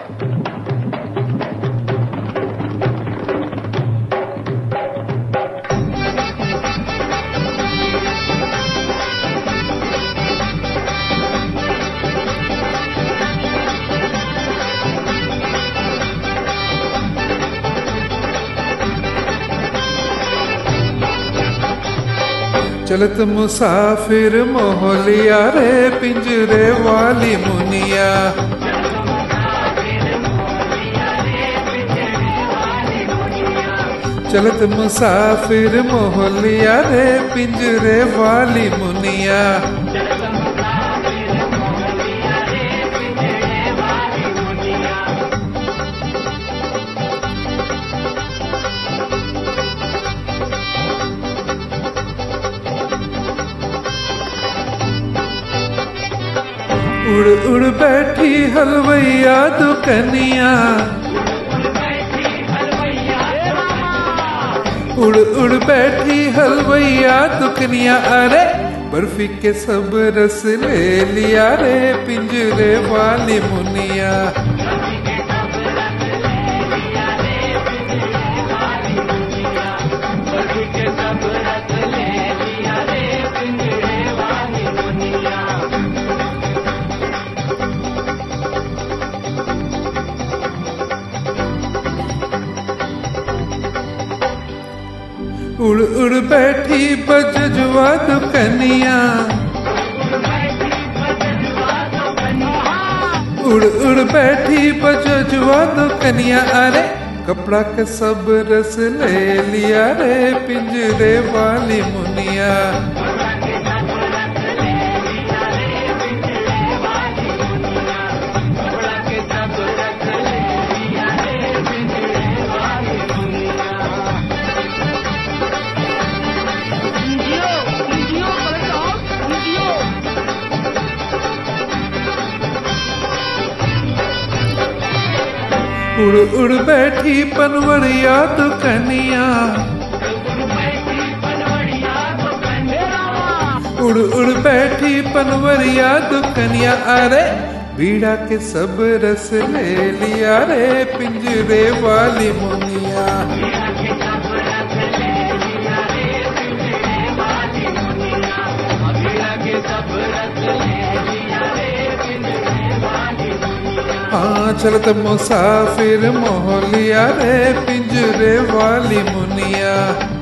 चलत मुसाफिर मोहलिया रे पिंजरे वाली मुनिया चलत मुसाफिर मोहलिया रे पिंजरे वाली मुनिया उड़ उड़ बैठी हलवैया दुकनिया उड़ उड़ बैठी हलवैया दुकनिया अरे बर्फी के सब रस ले लिया रे पिंजरे वाली मुनिया उड़ उड़ बैठी बजजुआ दुकनिया उड़ उड़ बैठी बजजुआ दुकनिया अरे कपड़ा के सब रस ले लिया रे पिंजरे वाली मुनिया Indio, Indio, Collector, Indio. उड़ उड़ बैठी पनवरिया दुकनिया उड़ उड़ बैठी पनवरिया दुकनिया अरे बीड़ा के सब रस ले लिया रे पिंजरे वाली मुनिया हाँ चलत मुसाफिर मोहलिया रे पिंजरे वाली मुनिया